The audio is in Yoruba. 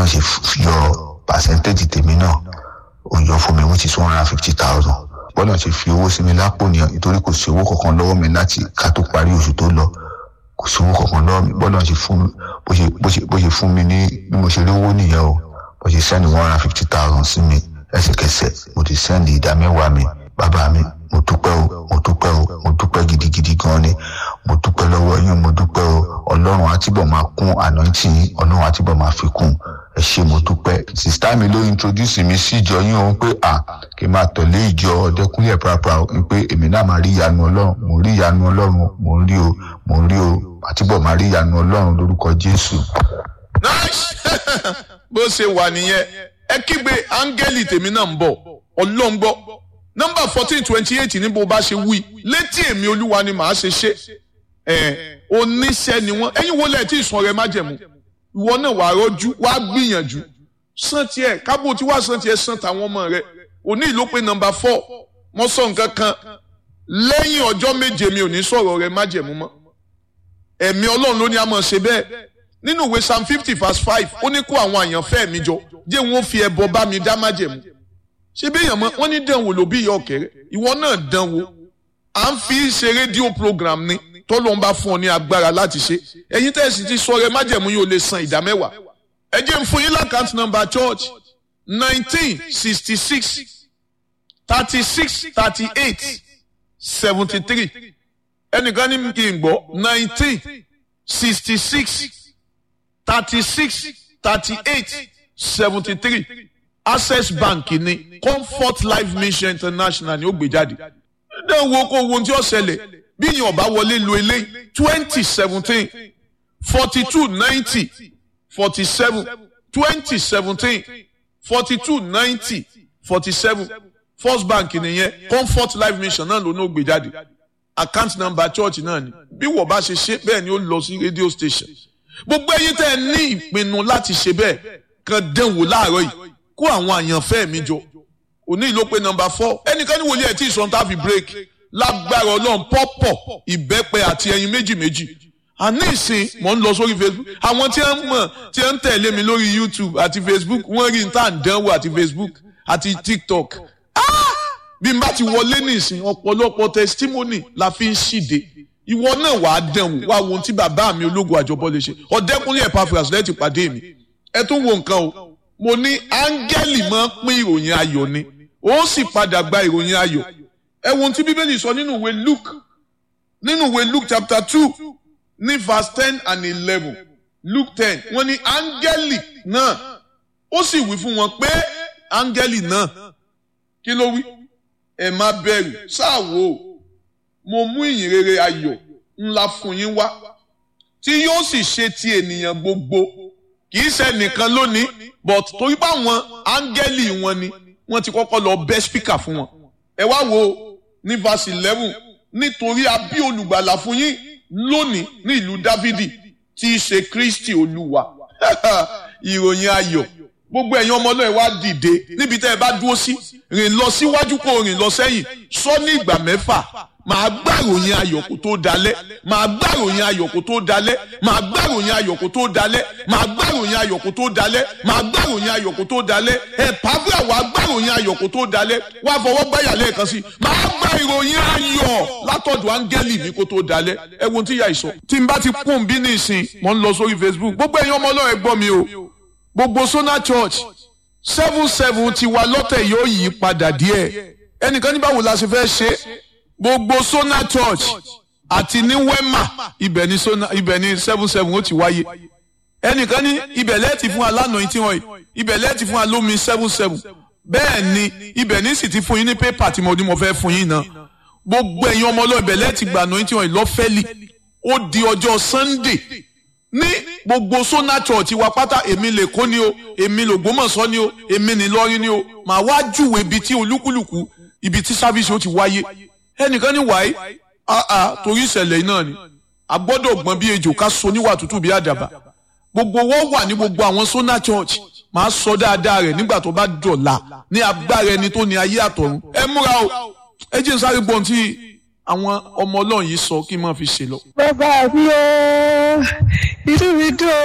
ṣe yọ percentage tèmi náà ó yọ fún mi which is one hundred and fifty thousand bọ́lá ṣe fi owó sí mi lápò nìyẹn nítorí kò sí owó kankan lọ́wọ́ mi láti ká tó parí oṣù tó lọ kò sí owó kankan lọ́wọ́ mi bọ́lá ṣe fún mi bó ṣe bó ṣe bó ṣe fún mi ní bí mo ṣe rí owó nìyẹn o bó ṣe sẹ́ni one hundred and fifty thousand sí mi ẹsẹ̀kẹsẹ̀ mo ti sẹ́ndì ìdá mẹ́wàá mi bàbá mi mo dúpẹ́ o mo dúpẹ́ o mo dúpẹ́ gidigidi gan ni mo dúpẹ́ lọ́wọ́ yín mo dúpẹ́ o ọlọ́run àtibọ̀ máa kún anointing yín ọlọ́run àtibọ̀ máa fi kún ẹ ṣé mo dúpẹ́ sista mi ló introduce mi sí ìjọ yín òun pé à kí n máa tọ̀lé ìjọ ọ̀dẹ́kúnlẹ̀ pàápàá pé èmi náà máa rí ìyanu ọlọ́run mo rí ìyanu ọlọ́run mo ń rí o mo ń rí o àtibọ̀ máa rí ìyanu ọlọ́run lórúkọ jésù. nice bó ṣe wà nìyẹn ẹ kígbe áńgẹ́lì tèmi náà ń bọ̀ ọlọ́run gbọ́ nọ́mbà fourteen twenty eight ní bó bá ṣe wí létí èmi olúwa ni màá ṣe ṣe ẹ oníṣẹ́ ni wọ́n ẹ̀yin wo lẹ́ẹ̀ tí ìsun ọ̀rẹ́ májẹ̀mú ìwọ náà wàá rọ́jú wàá gbìyànjú san tiẹ̀ kábò tí wàá san tiẹ̀ san tàwọn ọmọ rẹ òní ìlú pé nọ́mbà four mo sọ nǹkan kan lẹ́yìn ọjọ́ méje mi ò ní sọ̀rọ̀ ọ̀rẹ́ májẹ̀mú mọ́ ẹ̀mí ọlọ́run ló ní a máa ṣe bẹ́ẹ̀ nínú ìwé psalm fifty verse five ó ní kó àwọn àyànfẹ́ mi jọ jẹ́ wọn fi ẹbọ bá mi dá májẹ̀mú ṣé bí èèyàn mọ wọn ní dánwò ló bí ìyá ọ̀kẹ́rẹ́ ìwọ náà dánwò à ń fi ṣe rédíò program ni tọ́lọ́ ń bá fún ọ ní agbára láti ṣe ẹ̀yin tẹ̀sí ti sọ rẹ májẹ̀mú yóò lè san ìdá mẹ́wàá ẹ jẹ́ n fún yín lákàntì nọ́mbà church nineteen sixty six thirty six thirty eight seventy three ẹnìkan ní kí n gbọ́ nineteen sixty six thirty six thirty eight seventy three access bank ní comfort life mission international ni ó gbé jáde náà wo kó wo tí ó ṣẹlẹ̀ bí yìí ọba wọlé lo eléyìí twenty seventeen forty two ninety forty seven twenty seventeen forty two ninety forty seven first bank nìyẹn comfort life mission náà ló ní ó gbé jáde account number church náà ni bí wọ́n bá ṣe ṣe bẹ́ẹ̀ ni ó lọ sí radio station gbogbo ẹ̀yin tẹ́ ẹ ní ìpinnu láti ṣe bẹ́ẹ̀ kan dánwò láàárọ̀ yìí kó àwọn àyànfẹ́ mi jọ òní ìlú pé nọ́mbà four ẹnìkan ní wòlíì ẹ̀ tí ìsọ̀n tá fi break lágbára ọlọ́run pọ́pọ̀ ìbẹ́pẹ àti ẹyin méjì méjì àní ìsìn mò ń lọ sórí facebook àwọn tí wọ́n mọ̀ tí wọ́n ń tẹ̀lé mi lórí youtube àti facebook wọ́n rí n tá à ń dánwò àti facebook àti tiktok bí n bá ti wọlé nísìn ọ̀pọ̀lọpọ̀ testimony la fi ń ṣìde ìwọ náà wàá dánwò wá wo ohun tí bàbá mi ológun àjọbọ lè ṣe ọ̀dẹ́kunlé Epaphras lẹ́tì pàdé mi ẹ tún wo nǹkan o mo ní áńgẹ́lì máa ń pín ìròyìn ayọ̀ ni ó sì padà gba ìròyìn ayọ̀ ẹ wo ohun tí bíbélì sọ nínú ìwé Luke nínú ìwé Luke chapter two ní verse ten and eleven Luke ten wọ́n ní áńgẹ́lì náà ó sì wí fún wọn pé áńgẹ́lì náà kí ló wí ẹ má bẹ̀rù ṣáà wò ó mo mú ìyìn rere ayọ̀ ńlá fún yín wá tí yóò sì ṣe ti ènìyàn gbogbo kì í ṣe nìkan lónìí but torí pé àwọn áńgẹ́lì wọn ni wọ́n ti kọ́kọ́ lọ bẹ́ spíkà fún wọn ẹ wá wo ní verse eleven nítorí a bí olùgbàlà fún yín lónìí ní ìlú dávidi tí í ṣe kristi olúwa ìròyìn ayọ̀ gbogbo ẹ̀yin ọmọ náà wá dìde níbi tẹ́ ẹ bá dúró sí rìn lọ síwájú kó rìn lọ sẹ́yìn sọ ní ìgbà mẹ́fà màá gbàròyìn ayọ̀ kó tó dalẹ̀ màá gbàròyìn ayọ̀ kó tó dalẹ̀ màá gbàròyìn ayọ̀ kó tó dalẹ̀ màá gbàròyìn ayọ̀ kó tó dalẹ̀ màá gbàròyìn ayọ̀ kó tó dalẹ̀ ẹ̀ pàbíà wàá gbàròyìn ayọ̀ kó tó dalẹ̀ wàá fọwọ́ gbáyà lẹ́ẹ̀kan sí màá gba ìròyìn ayọ̀ látọ̀dọ̀ áńgẹ́lì mi kó tó dalẹ̀ ẹ wo tí ìyá ìsọ. tí n bá ti kún bí ní ìsìn mò ń lọ sórí Facebook gbogbo ẹ̀yin ọmọ ọlọ́run ẹ gbọ́ mi o gbogbo Sona Church seven seven ti wa lọ́tẹ̀ yóò yí padà díẹ̀ ẹnìkan ní báwo la ṣe fẹ́ ṣe gbogbo Sona Church àti ní Wema ibẹ̀ ní Sona ibẹ̀ ní seven seven ó ti wáyé ẹnìkan ní ibẹ̀ lẹ́ẹ̀tì fún wa lánàá tí wọ́n yìí ibẹ̀ lẹ́ẹ̀tì fún wa lómi seven seven bẹ́ẹ̀ ni ibẹ̀ ní sì ti fún yín ní pépà tí mo ní mo fẹ́ fún yín náà gbogbo ẹ̀yin ọmọ ọlọ́ọ̀ ibẹ̀ lẹ́ẹ̀tì gbà náà tí wọ́n yìí lọ́fẹ́lì ó di ọjọ́ Sunday ní gbogbo Sona Church wa pátá èmi lè kó ni o èmi l'Ògbómọ̀ṣọ́ ni o èmi n'Ìlọrin ni o màá wá júwèé ibi tí olúkúlùkù ibi tí sáfíìsì ó ti wáyé ẹnìkan ní wàá àà torí ìṣẹ̀lẹ̀ náà ni a gbọ́dọ̀ gbọ́n bí ejò ká so níwà tútù bí àdàbà gbogbo wọn wà ní gbogbo àwọn Sona Church màá sọ dáadáa rẹ̀ nígbà tó bá dọ̀la ní agbára ẹni tó ní ayé àtọ̀run ẹ múra o ẹ jẹ́ sáré gbọ́n tí àwọn ọmọ ọlọ́run yìí sọ kí n máa fi ṣe lọ. bàbá mi ò inú mi dùn